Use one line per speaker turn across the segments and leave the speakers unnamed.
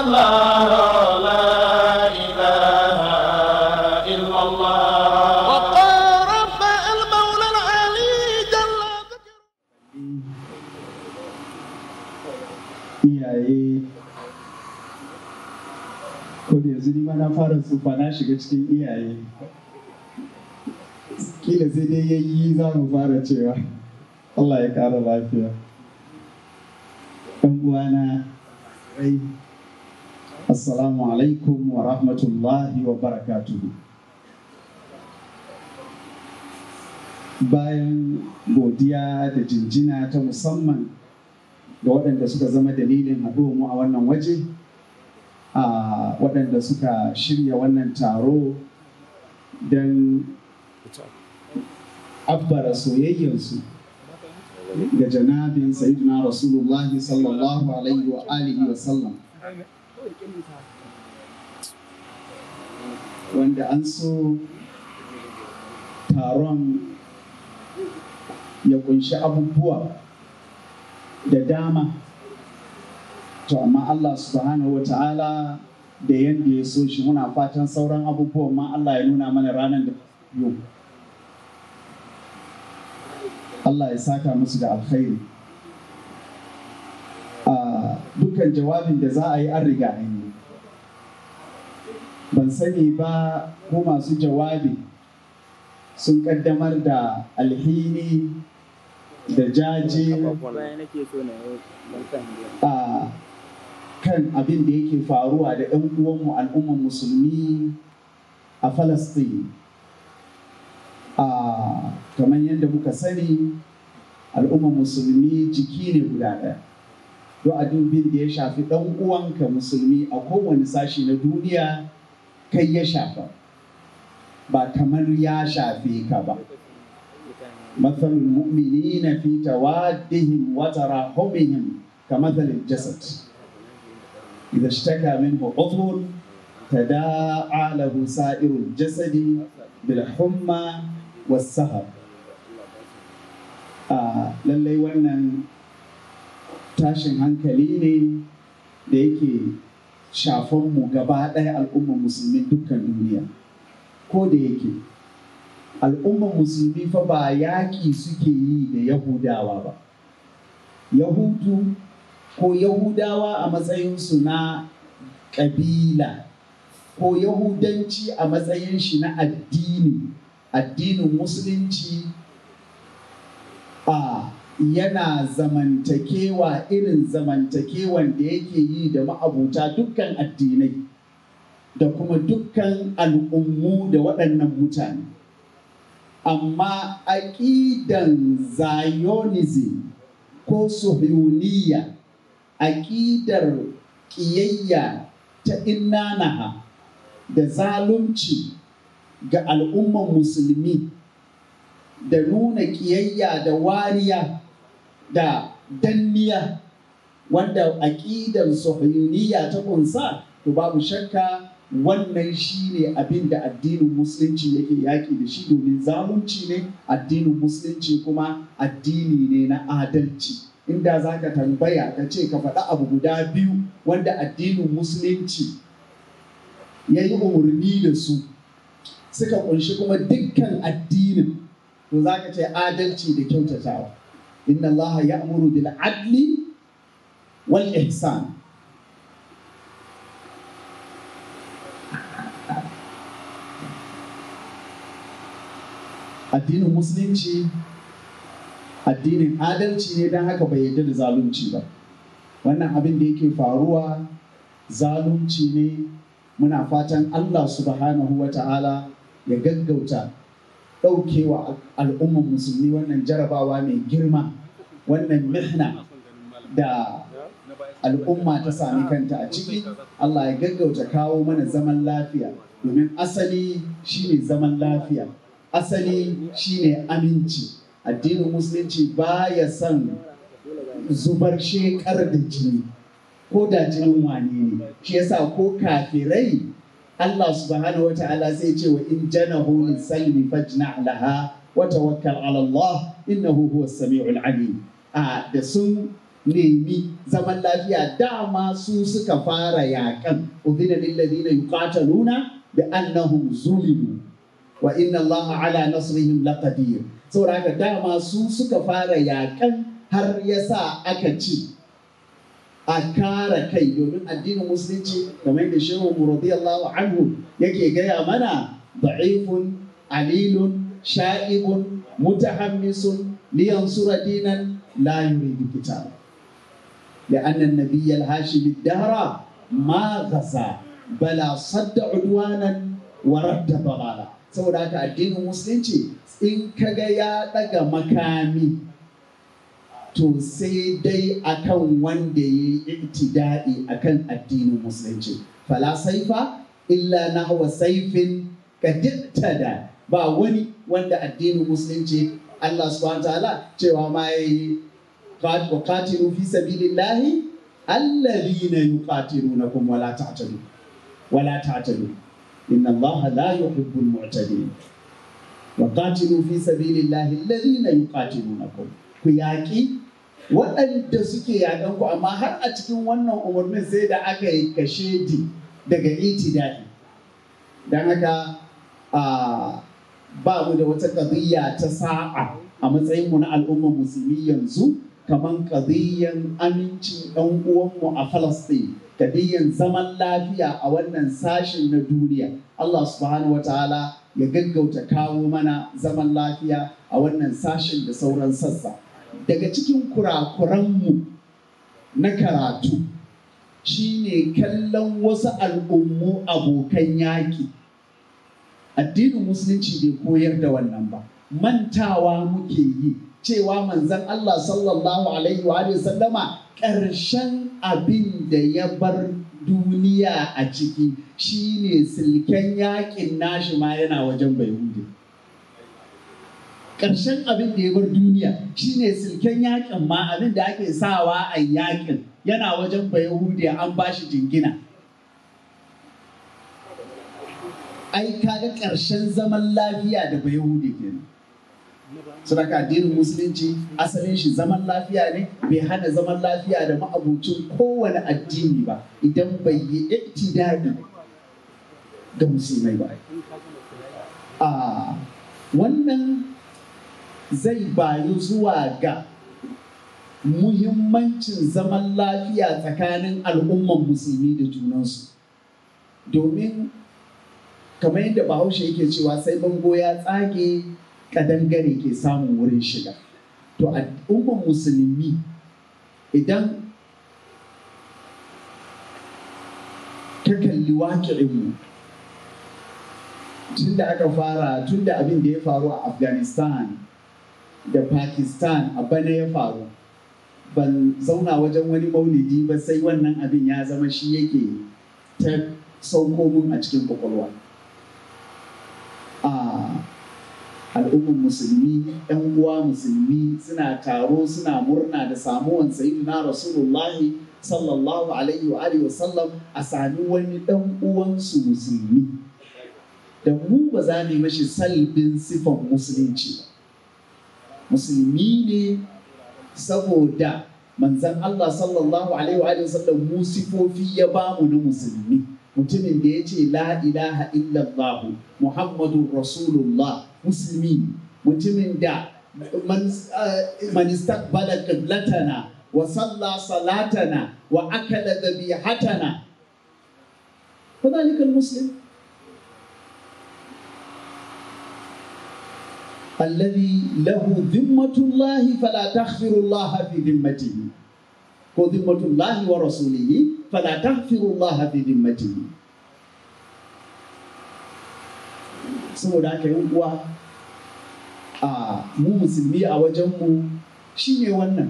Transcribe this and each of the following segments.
الله لا إله إلا الله
وقال رب المولى العلي جل ذكره
iyaye ko da yanzu ni ma na fara tsufa na shiga cikin iyaye kila sai dai yayi za mu fara cewa Allah ya kara lafiya ɗan uwana rai assalamu alaikum wa rahmatullahi wa barakatuhu bayan godiya da jinjina ta musamman da waɗanda suka zama dalilin mu a wannan waje a waɗanda suka shirya wannan taro don abbara soyayyarsu ga janabin sayyidina rasulullahi sallallahu alaihi wa alihi wa sallam wanda an so taron ya kunshi abubuwa da dama to amma Allah subhanahu wa ta'ala da yadda ya so shi muna fatan sauran abubuwan ma Allah ya nuna mana ranar da yau Allah ya saka musu da alkhairi a dukkan jawabin da za a yi an riga an yi ban sani ba ko masu jawabi sun kaddamar da alhini da jaje a kan abin da yake faruwa da 'yan uwanmu al'umman musulmi a falastin a kamar yadda muka sani al'umman musulmi jiki ne guda ɗaya don abin da ya shafi ɗan uwanka musulmi a kowane sashi na duniya kai ya shafa ba kamar ya shafe ka ba مثل المؤمنين في توادهم وتراحمهم كمثل الجسد إذا اشتكى منه عضو تداعى له سائر الجسد بالحمى والسهر آه lallai wannan tashin hankali ne da yake shafonmu gaba ɗaya al'ummar musulmi dukkan duniya ko da yake al'ummar musulmi fa ba yaƙi suke yi da yahudawa ba yahudu ko yahudawa a matsayinsu na ƙabila ko yahudanci a matsayin shi na addini addinin musulunci a yana zamantakewa irin zamantakewan da yake yi da ma'abuta dukkan addinai da kuma dukkan al'ummu da waɗannan mutane amma aƙidan zionism ko suhuniya aƙidar ƙiyayya ta innanaha da zalunci ga al'umman musulmi da nuna ƙiyayya da wariya da danniya wanda aƙidar suhuniya ta kunsa to babu shakka wannan shi ne abin da addinin musulunci yake yaƙi da shi domin zalunci ne addinin musulunci kuma addini ne na adalci inda za ka tambaya ka ce ka faɗi abu guda biyu wanda addinin musulunci ya yi umarni da su suka ƙunshi kuma dukkan addinin to za ka ce adalci da kyautatawa inna allaha ya amuru bil adli wal ihsan addinin musulunci addinin adalci ne don haka bai yarda da zalunci ba wannan abin da yake faruwa zalunci ne muna fatan allah subhanahu wa ta'ala ya gaggauta ɗaukewa al'umman musulmi wannan jarabawa mai girma wannan mihna da al'umma ta sami kanta a ciki allah ya gaggauta kawo mana zaman lafiya domin asali shine zaman lafiya asali shine aminci addinin musulunci baya son zubar shekar da jini ko da jinin wane ne shi yasa ko kafirai Allah subhanahu wa ta'ala zai ce wa in janahu lisalmi fajna laha wa tawakkal ala Allah innahu huwas samiul alim a da sun nemi zaman lafiya dama su suka fara yakan udhina lil ladina yuqataluna bi annahum zulimu wa inna allaha ala nasrihim laqadir saboda haka dama su suka fara yakan har yasa aka ci a kara kai domin addinin musulunci kamar da shehu radiyallahu anhu yake gaya mana da'ifun alilun sha'ibun mutahammisun liyansura dinan la yuridu kitab لأن النبي الهاشمي الدهر ما غزا بلا صد عدوانا ورد ضلالا saboda haka addinin musulunci in kaga ya daga makami to sai dai akan wanda ya yi iktida'i akan addinin musulunci fala saifa illa nahwa saifin kadittada ba wani wanda addinin musulunci Allah subhanahu wa ta'ala cewa ma yayi وقاتلوا في سبيل الله الذين يقاتلونكم ولا تعتدوا ولا تعتدوا إن الله لا يحب المعتدين وقاتلوا في سبيل الله الذين يقاتلونكم كياكي waɗanda suke yaƙan ku amma har a cikin wannan umarnin sai da aka yi kashedi daga itidai don haka ba mu da wata ƙaziyya ta sa'a a matsayinmu na al'ummar musulmi yanzu kamar kadiyyan amincin ɗan uwanmu a Falasɗin, kadiyyan zaman lafiya a wannan sashen na duniya. Allah subhanahu wa ta'ala ya gaggauta kawo mana zaman lafiya a wannan sashen da sauran sassa. Daga cikin kurakuranmu na karatu shine kallon wasu al'ummu abokan yaƙi. Addinin Musulunci bai koyar da wannan ba. Mantawa muke yi. cewa manzan Allah sallallahu Alaihi wa sallama ƙarshen abin da ya bar duniya a ciki shine silken yakin nashi ma yana wajen Bayahudi. Ƙarshen abin da ya bar duniya shine silken yakin ma abin da ake sawa a yakin yana wajen Bayahudi an ba shi jingina. Ai kaga ƙarshen zaman lafiya da Bayahudi kenan. Sadaka addinin musulunci asalin shi zaman lafiya ne bai hana zaman lafiya da ma'abucin kowane addini ba idan bai yi iktidadi ga musulmai ba. A wannan zai bayu zuwa ga muhimmancin zaman lafiya tsakanin al'umman musulmi da junansu. Domin kamar yadda bahaushe yake cewa sai bango ya tsage kadangare ke samun wurin shiga to al'ummar musulmi idan ta kalli waƙi'inmu tun da aka fara tun da abin da ya faru a afghanistan da pakistan a bana ya faru ban zauna wajen wani maulidi ba sai wannan abin ya zama shi yake ta sauko mun a cikin kwakwalwa al'ummar musulmi yan uwa musulmi suna taro suna murna da samuwan sayyidina rasulullahi sallallahu alaihi wa alihi sallam a sami wani dan uwansu musulmi da mu ba za mu mashi salbin sifan musulunci ba musulmi ne saboda manzan Allah sallallahu alaihi wa alihi sallam mu sifofi ya bamu na musulmi mutumin da ya ce la ilaha illallah muhammadun rasulullah musulmi mutumin da man istaqbala qiblatana wa salla salatana wa akala dhabihatana fadhalika almuslim الذي له ذمة الله فلا تغفر الله في ذمته وذمة الله ورسوله فلا تغفر الله في ذمته saboda haka yan uwa a mu musulmi a wajenmu shine wannan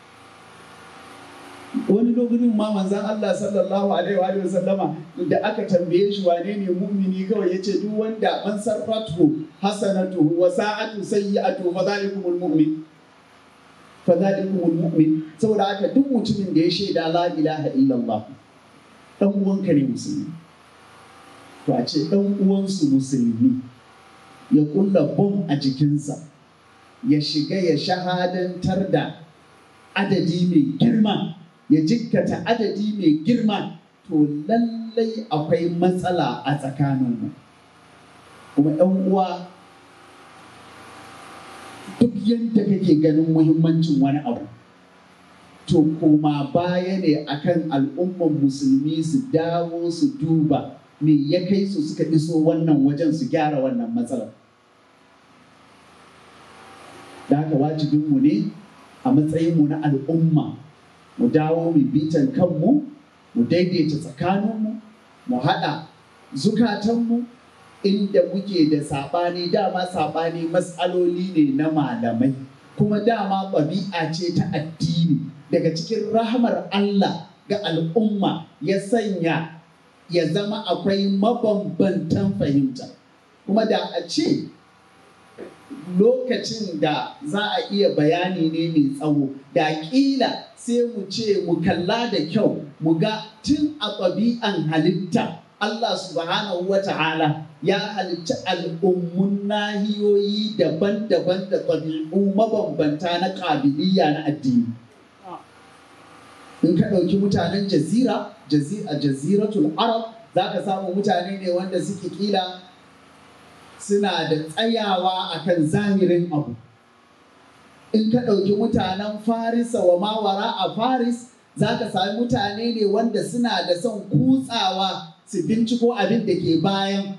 wani lokacin ma manzan Allah sallallahu alaihi wa sallama da aka tambaye shi wane ne mu'mini kawai yace duk wanda man sarratu hasanatu wa sa'atu sayyi'atu fa zalikumul mu'min fa zalikumul mu'min saboda haka duk mutumin da ya shaida la ilaha illallah dan uwanka ne musulmi to a ce dan uwansu musulmi ya kulla bom a jikinsa ya shiga ya shahadantar da adadi mai girma ya jikkata adadi mai girma to lallai akwai matsala a tsakaninmu kuma 'yan uwa duk yadda kake ganin muhimmancin wani abu to koma baya ne akan al'umman musulmi su dawo su duba me ya kai su suka iso wannan wajen su gyara wannan matsalar da haka wajibinmu ne a matsayinmu na al'umma mu dawo mu bitan kanmu mu daidaita tsakaninmu mu haɗa zukatanmu inda muke da saɓani dama saɓani matsaloli ne na malamai kuma dama ɗabi'a ce ta addini daga cikin rahamar Allah ga al'umma ya sanya ya zama akwai mabambantan fahimta kuma da a ce lokacin da za a iya bayani ne mai tsawo da ƙila sai mu ce mu kalla da kyau mu ga tun a ɗabi'an halitta Allah subhanahu wa ta'ala ya halitta al'ummun nahiyoyi daban-daban da ɗabi'u mabambanta na ƙabiliya na addini. In ka ɗauki mutanen jazira, a jaziratul Arab, za ka samu mutane ne wanda suke ƙila suna da tsayawa akan zahirin abu. In ka ɗauki mutanen Farisa wa mawara a Faris, za ka sami mutane ne wanda suna da son kutsawa su binciko abin da ke bayan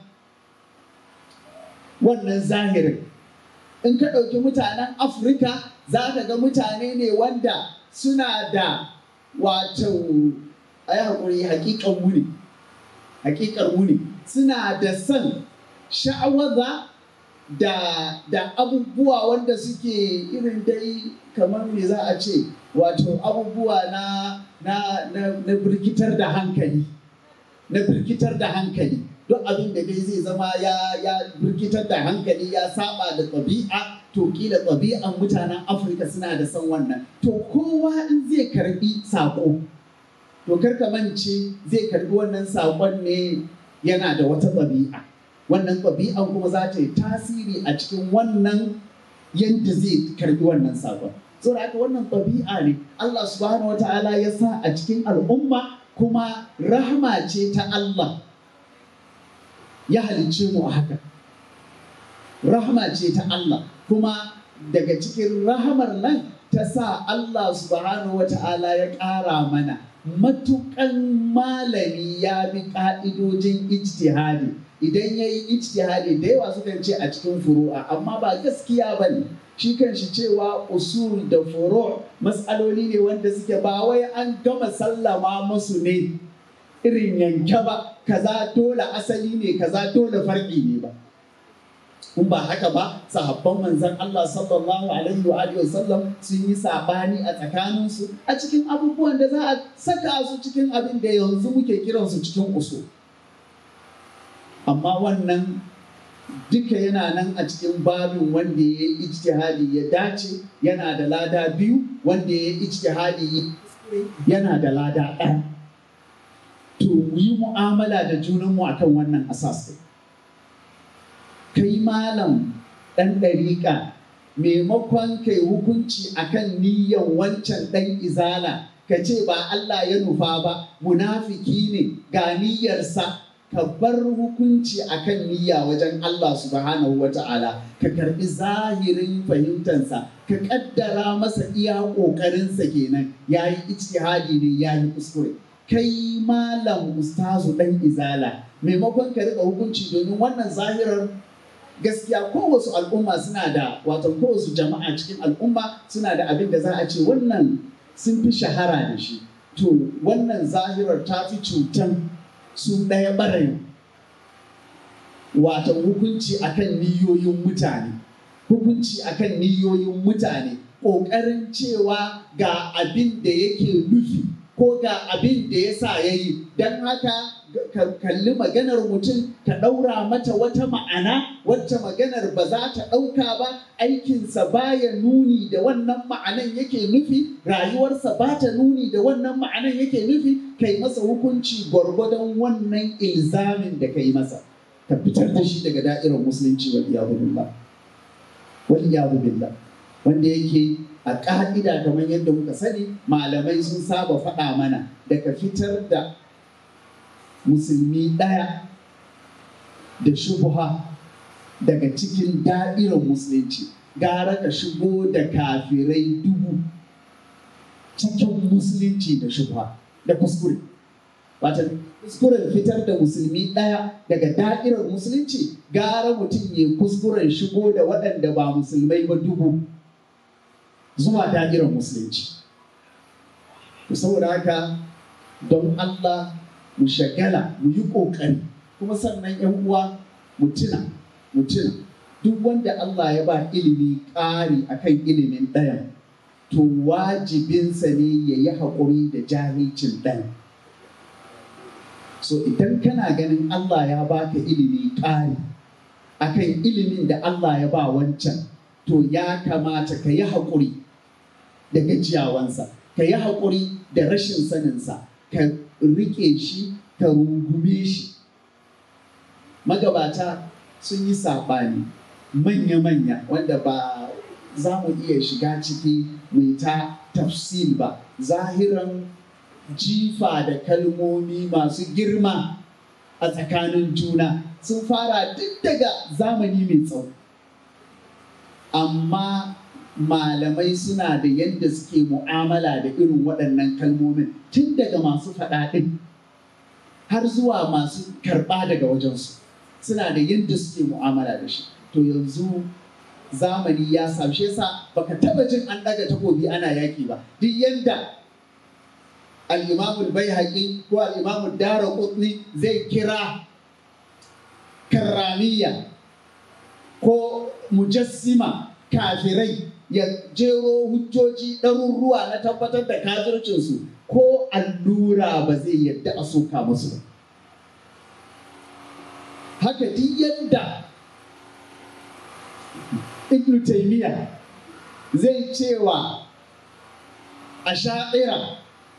wannan zahirin in ka ɗauki mutanen afirka za ka ga mutane ne wanda suna da wato a yi haƙuri haƙiƙan wuni haƙiƙar wuni suna da son sha'awaza da da abubuwa wanda suke irin dai kamar me za a ce wato abubuwa na na na, na birkitar da hankali na birkitar da hankali duk abin da dai zai zama ya ya birkitar da hankali ya saba da ɗabi'a to kila ɗabi'an mutanen afirka suna da son wannan to kowa in zai karbi saƙo to karka mance zai karbi wannan saƙon ne yana da wata ɗabi'a wannan ɗabi'an kuma za ta yi tasiri a cikin wannan yadda zai karbi wannan saƙon saboda haka wannan ɗabi'a ne Allah subhanahu wa ta'ala ya sa a cikin al'umma kuma rahama ce ta Allah ya halicce mu a haka rahama ce ta Allah kuma daga cikin rahamar nan ta sa Allah subhanahu wa ta'ala ya ƙara mana matuƙan malami ya bi ƙa'idojin ijtihadi idan ya yi ijtihadi da yawa sukan ce a cikin furu'a amma ba gaskiya ba ne shi kan shi cewa usul da furu matsaloli ne wanda suke ba wai an gama sallama musu ne irin yanke ba kaza dole asali ne kaza dole farki ne ba in ba haka ba sahabban manzon Allah sallallahu alaihi wa alihi wasallam sun yi sabani a tsakaninsu a cikin abubuwan da za a saka su cikin abin da yanzu muke kiransu cikin usul amma wannan duka yana nan a cikin babin wanda ya yi ijtihadi ya dace yana da lada biyu wanda ya yi ijtihadi yana da lada ɗaya to mu yi mu'amala da junanmu akan wannan asas kai malam ɗan ɗariƙa maimakon kai hukunci akan niyyan wancan ɗan izala ka ce ba Allah ya nufa ba munafiki ne ga niyyarsa ka bar hukunci akan niyya wajen Allah subhanahu wa ta'ala ka karbi zahirin fahimtansa ka kaddara masa iya ƙoƙarinsa kenan ya yi ijtihadi ne ya yi kuskure kai malam ustazu ɗan izala maimakon ka riƙa hukunci domin wannan zahirar gaskiya kowace al'umma suna da wato kowace jama'a cikin al'umma suna da abin da za a ce wannan sun fi shahara da shi to wannan zahirar ta fi cutan su ɗaya ɓarayin wato hukunci akan niyoyin mutane hukunci akan niyoyin mutane ƙoƙarin cewa ga abin da yake nufi ko ga abin da ya sa ya yi don haka ka kalli maganar mutum ka ɗaura mata wata ma'ana wacce maganar ba za ta ɗauka ba aikinsa baya nuni da wannan ma'anan yake nufi rayuwarsa ba ta nuni da wannan ma'anan yake nufi kai masa hukunci gwargwadon wannan ilzamin da kai masa ka fitar da shi daga da'irar musulunci wal iyadu billah wal iyadu billah wanda yake a ƙa'ida kamar yadda muka sani malamai sun saba faɗa mana daga fitar da musulmi ɗaya da shubuha daga cikin da'irar musulunci gara ka shigo da kafirai dubu cikin musulunci da shubuha da kuskure wata kuskuren fitar da musulmi ɗaya daga da'irar musulunci gara mutum ya kuskuren shigo da waɗanda ba musulmai ba dubu zuwa da'irar musulunci saboda haka don Allah mu shagala mu yi ƙoƙari kuma sannan yan uwa mu tuna mu tuna duk wanda Allah ya ba ilimi ƙari akan ilimin ɗayan to wajibinsa ne ya yi haƙuri da jahilcin ɗayan so idan kana ganin Allah ya baka ilimi ƙari akan ilimin da Allah ya ba wancan to ya kamata ka yi haƙuri da gajiyawansa ka yi haƙuri da rashin saninsa ka riƙe shi ka rungume shi magabata sun yi saɓani manya-manya wanda ba za mu iya shiga ciki mai ta tafsil ba zahiran jifa da kalmomi masu girma a tsakanin juna sun fara duk daga zamani mai tsawo amma malamai suna da yadda suke mu'amala da irin waɗannan kalmomin tun daga masu faɗaɗin har zuwa masu karɓa daga wajensu suna da yadda suke mu'amala da shi to yanzu zamani ya samshe sa baka taba jin an ɗaga takobi ana yaki ba duk yadda al-imamul bai ko al-imamul dara zai kira karramiya ko mujassima kafirai ya jero hujjoji ɗaruruwa na tabbatar da kafircinsu ko allura ba zai yadda a soka musu ba. Haka duk yadda Ibn Taymiyyah zai cewa a sha'ira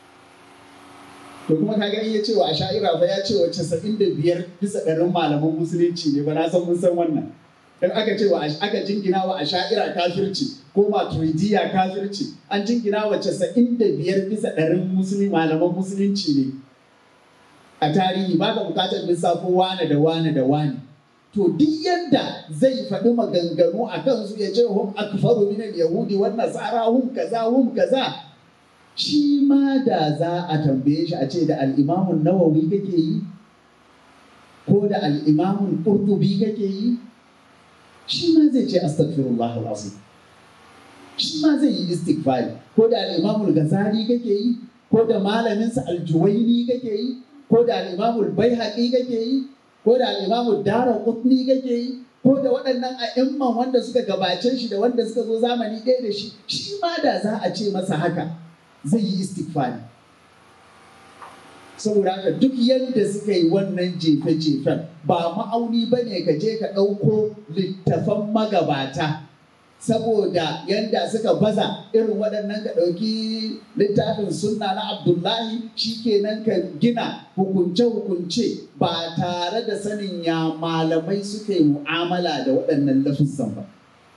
to kuma kaga in ya cewa a sha'ira ba ya cewa casa'in da biyar bisa ɗarin malaman musulunci ne ba na san mun san wannan. dan aka ce wa aka jingina wa asha'ira kafirci ko maturidiya kafirci an jingina wa casa'in da biyar bisa ɗarin musulmi malaman musulunci ne a tarihi ba ka bukatar lissafo wane da wane da wane to duk yadda zai faɗi maganganu a kansu ya ce hum akfaru min yahudi wan nasara hum kaza hum kaza shi ma da za a tambaye shi a ce da al-imamun nawawi kake yi ko da al-imamun qurtubi kake yi shi ma zai ce astaghfirullah alazim shi ma zai yi istighfari ko da al-imamul ghazali kake yi ko da malaminsa al-juwaini kake yi ko da al-imamul baihaqi kake yi ko da al-imamul daraqutni kake yi ko da waɗannan a'imman wanda suka gabace shi da wanda suka zo zamani ɗaya da shi shi ma da za a ce masa haka zai yi istighfari saboda haka duk yadda suka yi wannan jefe-jefen ba ma'auni ba ne ka je ka ɗauko littafan magabata saboda yadda suka baza irin waɗannan ka ɗauki littafin sunna na abdullahi shikenan ka gina hukunce-hukunce ba tare da sanin ya malamai suka yi mu'amala da waɗannan lafizan ba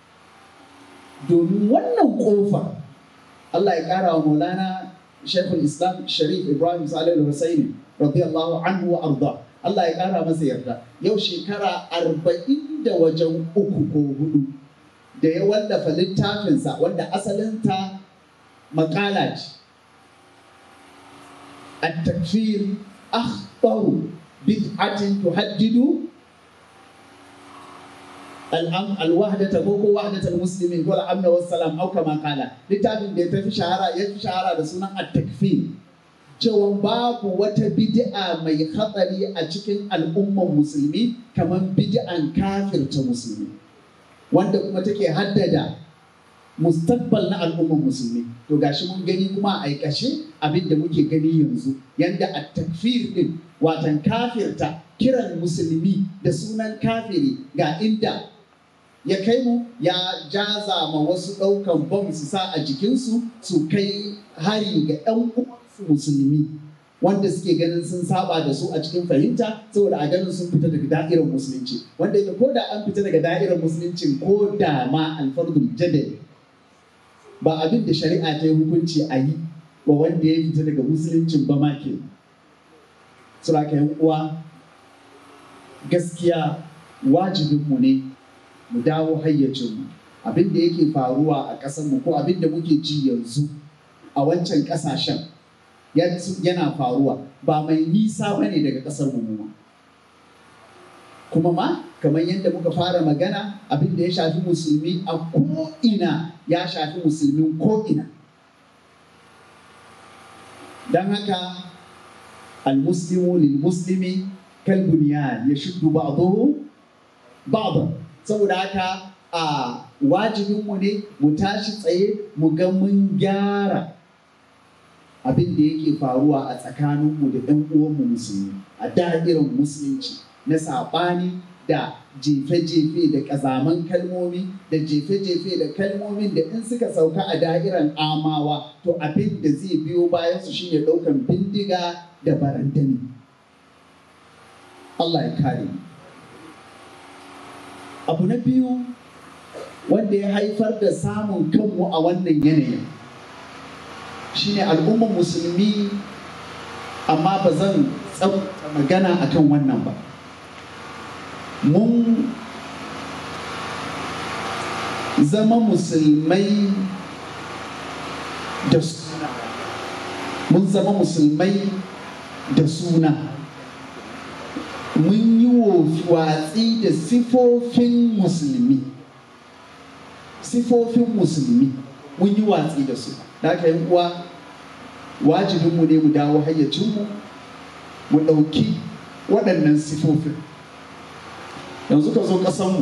domin wannan ƙofa Allah ya ƙara wa maulana Sheikhul Islam Sharif Ibrahim Salih Hussaini radiyallahu anhu wa arda Allah ya kara masa yarda yau shekara arba'in da wajen uku ko hudu da ya wallafa littafinsa wanda asalinta makala ce التكفير أخطر بدعة تهدد الأم الوحدة كوكو وحدة المسلمين ولا أمن والسلام أو كما قال littafin da ya tafi shahara ya fi shahara da sunan at-takfir cewa babu wata bid'a mai hatsari a cikin al'umman musulmi kamar bid'an kafirta musulmi wanda kuma take haddada mustaqbal na al'umman musulmi to gashi mun gani kuma a aikace abin da muke gani yanzu yanda at-takfir din watan kafirta kiran musulmi da sunan kafiri ga inda ya kai mu ya jaza ma wasu ɗaukan bom su sa a jikinsu su kai hari ga 'yan uwansu musulmi wanda suke ganin sun saba da su a cikin fahimta saboda a ganin sun fita daga da'irar musulunci wanda yake ko da an fita daga da'irar musulunci ko da ma alfardul jadali ba abin da shari'a ta yi hukunci a yi wa wanda ya fita daga musuluncin ba ma ke sura ka yan uwa gaskiya wajibinmu ne mu dawo hayyacinmu abin da yake faruwa a ƙasarmu ko abin da muke ji yanzu a wancan ƙasashen yana faruwa ba mai nisa ba ne daga ƙasar mu kuma ma kamar yadda muka fara magana abin da ya shafi musulmi a ko'ina ya shafi musulmin ko'ina don haka almuslimu lil muslimi kal bunyan ya shuddu ba'dahu ba'dan saboda haka a wajibinmu ne mu tashi tsaye mu ga mun gyara abin da yake faruwa a tsakaninmu da ɗan uwanmu musulmi a da'irin musulunci na saɓani da jefe-jefe da ƙazaman kalmomi da jefe-jefe da kalmomin da in suka sauka a da'iran amawa to abin da zai biyo bayan su shine ɗaukan bindiga da barandami Allah ya kare abu na biyu wanda ya haifar da samun kanmu a wannan yanayin shine al'ummar musulmi amma ba zan tsabta magana akan wannan ba mun zama musulmai da suna mun zama musulmai da suna mun yi watsi da sifofin musulmi sifofin musulmi mun yi watsi da su da aka yi uwa wajibinmu ne mu dawo hayyacinmu mu ɗauki waɗannan sifofin yanzu ka zo ƙasanmu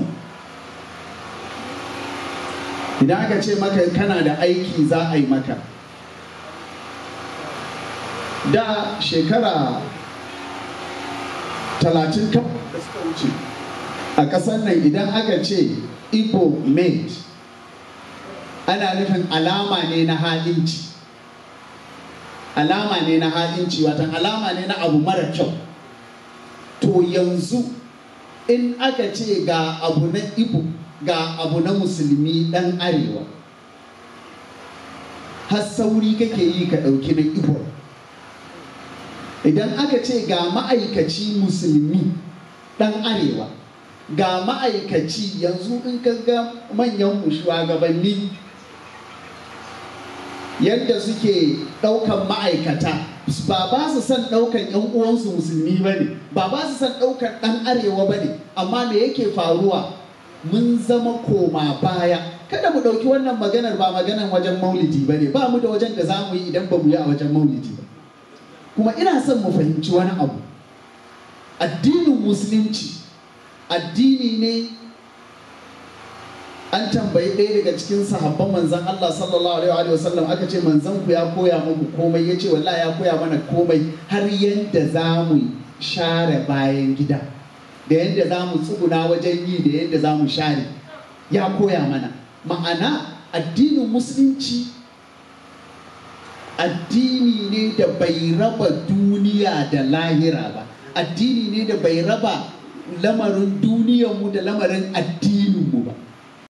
idan aka ce maka kana da aiki za a yi maka da shekara talatin da suka wuce a ƙasar nan idan aka ce igbo made ana nufin alama ne na halinci alama ne na halinci watan alama ne na abu mara kyau to yanzu in aka ce ga abu na ibo ga abu na musulmi dan arewa har sauri kake yi ka ɗauki na ibo idan aka ce ga ma'aikaci musulmi dan arewa ga ma'aikaci yanzu in ka ga manyan shugabanni yadda suke ɗaukan ma'aikata ba ba su son ɗaukan 'yan uwansu musulmi ba ne ba ba su son ɗaukan ɗan arewa ba ne amma me yake faruwa mun zama koma baya kada mu ɗauki wannan maganar ba maganar wajen maulidi ba ne ba mu da wajen da za mu yi idan ba mu yi a wajen maulidi ba kuma ina son mu fahimci wani abu addinin musulunci addini ne an tambayi ɗaya daga cikin sahabban manzan Allah sallallahu alaihi wa sallam aka ce manzan ku ya koya muku komai ya ce wallahi ya koya mana komai har yadda za mu share bayan gida da yadda za mu tsuguna wajen yi da yadda za mu share ya koya mana ma'ana addinin musulunci addini ne da bai raba duniya da lahira ba addini ne da bai raba lamarin duniyarmu da lamarin addininmu